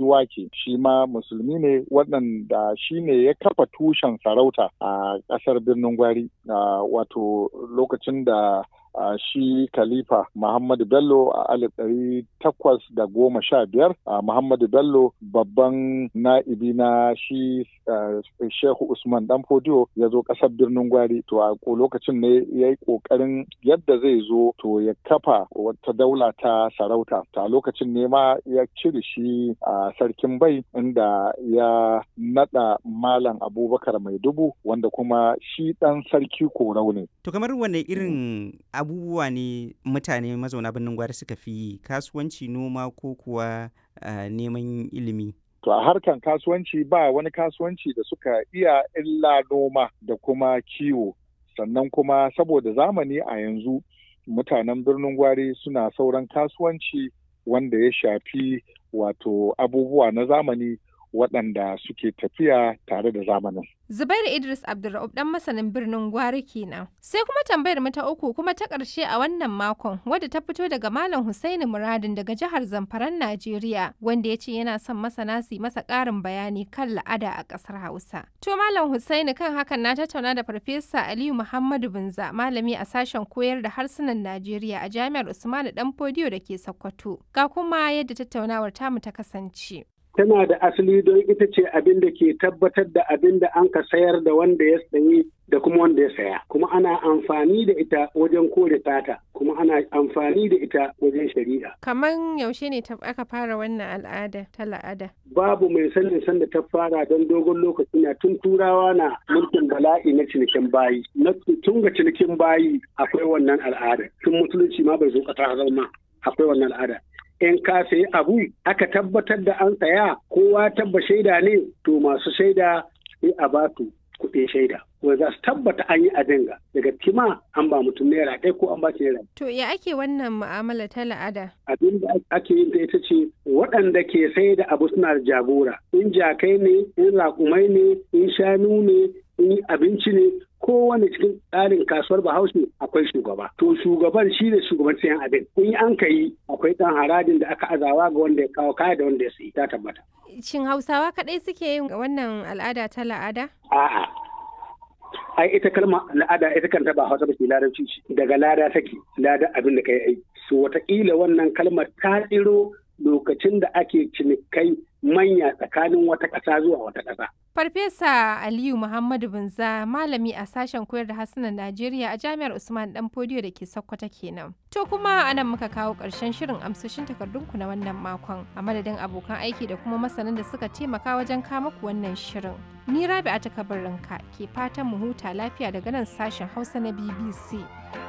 Luwake shi ma musulmi ne waɗanda shi ne ya kafa tushen sarauta a ƙasar birnin Gwari wato lokacin da Uh, shi Khalifa Muhammadu Bello a alif ɗari takwas da goma sha biyar uh, Muhammadu Bello babban na'ibi na shi uh, Shehu Usman Dan Fodiyo ya zo ƙasar birnin Gwari to a lokacin ne ya yi ƙoƙarin yadda zai zo to ya kafa wata daula ta sarauta ta lokacin ne ma ya cire shi a sarkin bai inda ya naɗa Malam Abubakar Mai Dubu wanda kuma shi ɗan sarki korau ne. To kamar wane irin abubuwa ne mutane mazauna birnin gwari suka fi yi kasuwanci noma ko kuwa uh, neman ilimi to a harkan kasuwanci ba wani kasuwanci da suka iya illa noma da kuma kiwo sannan kuma saboda zamani a yanzu mutanen birnin gwari suna sauran kasuwanci wanda ya shafi wato abubuwa na zamani waɗanda suke tafiya tare da zamanin. Zubairu Idris Abdulra'ub dan masanin birnin Gwari kenan. Sai kuma tambayar mu ta uku kuma ta ƙarshe a wannan makon wadda ta fito daga Malam Husaini Muradin daga jihar Zamfaran Najeriya wanda ya ce yana son masana su masa ƙarin bayani kan la'ada a ƙasar Hausa. To Malam Husaini kan hakan na tattauna da Farfesa Aliyu Muhammadu Binza malami a sashen koyar da harsunan Najeriya a Jami'ar Usmanu Danfodiyo da ke Sokoto. Ga kuma yadda tattaunawar tamu ta kasance. tana da asali don ita ce abin da ke tabbatar da abin da an ka sayar da wanda ya sayi da kuma wanda ya saya kuma ana amfani da ita wajen kore tata kuma ana amfani da ita wajen shari'a kaman yaushe ne aka fara wannan al'ada ta la'ada babu mai sanin sanda ta fara don dogon lokaci na tun turawa na mulkin bala'i na cinikin bayi na tun ga cinikin bayi akwai wannan al'ada tun musulunci ma bai zo kasa zama akwai wannan al'ada in ka sayi abu aka tabbatar da an saya kowa tabba shaida ne to masu shaida sai a ba su kuɗin shaida wanda za su tabbata an yi adinga daga kima an ba mutum naira ɗaya ko an ba shi naira. To ya ake wannan mu'amala ta la'ada? Abin da ake yin ta ita ce waɗanda ke sai da abu suna da jagora in jakai ne in raƙumai ne in shanu ne in abinci ne kowane cikin tsarin kasuwar bahaushe akwai shugaba to shugaban shi ne shugaban sayan abin in an ka yi akwai ɗan harajin da aka azawa ga wanda ya kawo kaya da wanda ya sayi ta tabbata shin hausawa kaɗai suke yin wannan al'ada ta la'ada a'a ai ita kalma la'ada ita kanta ba hausa ba ce larabci ce daga lada take lada abin da kai aiki so wataƙila wannan kalmar ta tsiro lokacin da ake cinikai manya tsakanin wata ƙasa zuwa wata ƙasa. Farfesa Aliyu Muhammadu Binza malami a sashen koyar da harsunan Najeriya a Jami'ar Usman Dan Fodiyo da ke Sokoto kenan. To kuma anan muka kawo ƙarshen shirin amsoshin takardunku na wannan makon a madadin abokan aiki da kuma masanan da suka taimaka wajen kama ku wannan shirin. Ni Rabi'a ta kabarinka ke fatan mu huta lafiya daga nan sashen Hausa na BBC.